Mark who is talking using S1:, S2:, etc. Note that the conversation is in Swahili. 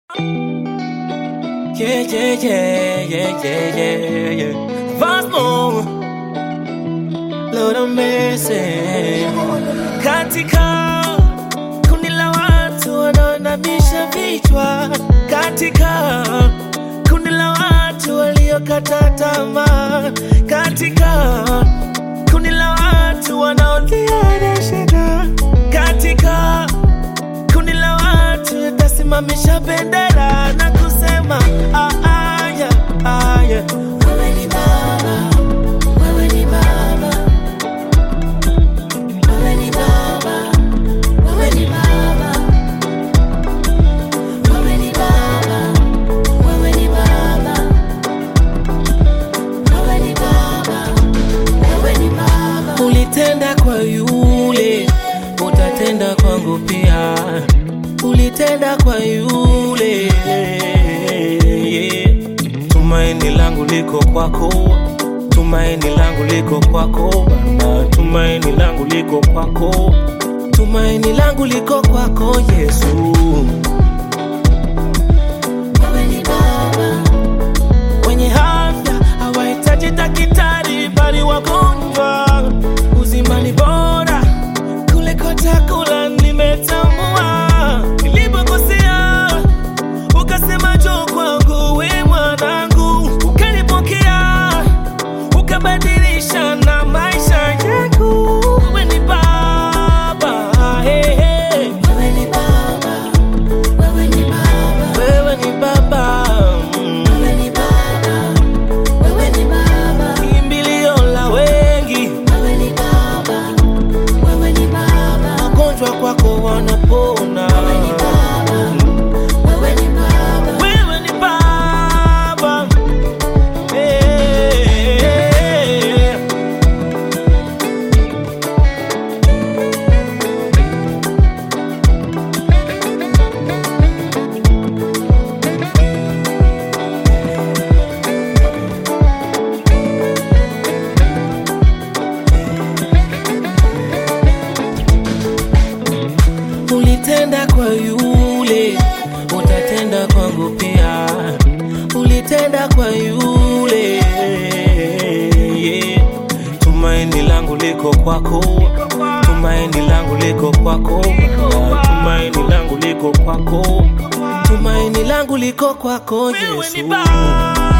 S1: Yeah, yeah, yeah, yeah, yeah, yeah, yeah. Vasmo, Lord of mercy. Katika kundi la watu wanaoinamisha vichwa, katika kundi la watu waliokata tamaa, katika kundi la watu wanaolia na shida, katika kundi la watu itasimamisha bendera na kusema ah, ah, yeah, ah, yeah. Wewe ni Baba, wewe ni Baba, wewe ni Baba, wewe ni Baba, wewe ni Baba, wewe ni Baba, wewe ni Baba, wewe ni Baba. Ulitenda kwa yule, utatenda kwangu pia. Ulitenda kwa yule, yeah. Tumaini langu liko kwako, tumaini langu liko kwako Baba, tumaini langu liko kwako, tumaini langu liko kwako Yesu. Wewe ni Baba, wenye afya hawahitaji daktari, bali wagonjwa. Uzima ni bora kuliko chakula, nimetambua. Nilipokosea ukasema njoo kwangu, we mwanangu, ukanipokea ukabadilisha na maisha yangu. Wewe ni Baba, hey, hey. Wewe ni Baba, wewe ni Baba, wewe ni Baba, mm. wewe ni Baba, wewe ni Baba, kimbilio la wengi, wewe ni Baba, wewe ni Baba, wagonjwa kwako wanapona, wewe ni Baba, wewe ni Baba, wewe ni Baba, hey. Ulitenda kwa yule, utatenda kwangu pia. Ulitenda kwa yule, yeah. Tumaini langu liko kwako, tumaini langu liko kwako, Baba. tumaini langu liko kwako, tumaini langu liko kwako
S2: Wewe ni
S1: Yesu.
S2: Baba.